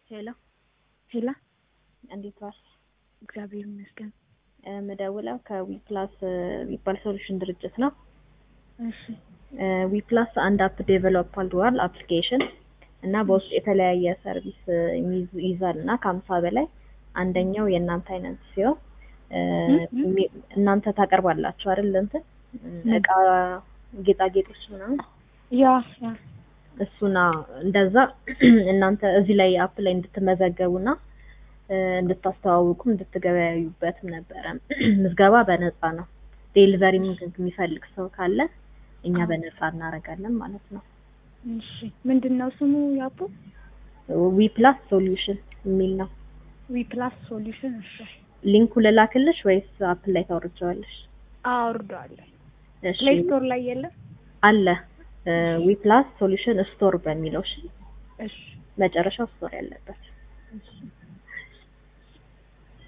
ሄሎ ሄላ እንዴት ዋልሽ? እግዚአብሔር ይመስገን። የምደውለው ከዊፕላስ ዊፓል ሶሉሽን ድርጅት ነው። እሺ ዊፕላስ አንድ አፕ ዴቨሎፕ አድርጓል አፕሊኬሽን እና በውስጡ የተለያየ ሰርቪስ የሚይዙ- ይይዛል እና ከሀምሳ በላይ አንደኛው የእናንተ አይነት ሲሆን ሚ- እናንተ ታቀርባላችሁ አይደል እንትን እቃ ጌጣጌጦች ምናምን ያ ያ እሱና እንደዛ እናንተ እዚህ ላይ አፕ ላይ እንድትመዘገቡና እንድታስተዋውቁም እንድትገበያዩበትም ነበረ። ምዝገባ በነፃ ነው። ዴሊቨሪ የሚፈልግ ሰው ካለ እኛ በነፃ እናደርጋለን ማለት ነው። እሺ ምንድን ነው ስሙ ያፑ? ዊ ፕላስ ሶሉሽን የሚል ነው። ዊ ፕላስ ሶሉሽን። እሺ ሊንኩ ልላክልሽ ወይስ አፕ ላይ ታወርጀዋለሽ? አወርደዋለሁ። እሺ ፕሌይ ስቶር ላይ የለም? አለ ዊ ፕላስ ሶሉሽን ስቶር በሚለው እሺ፣ እሺ መጨረሻው ስቶር ያለበት እሺ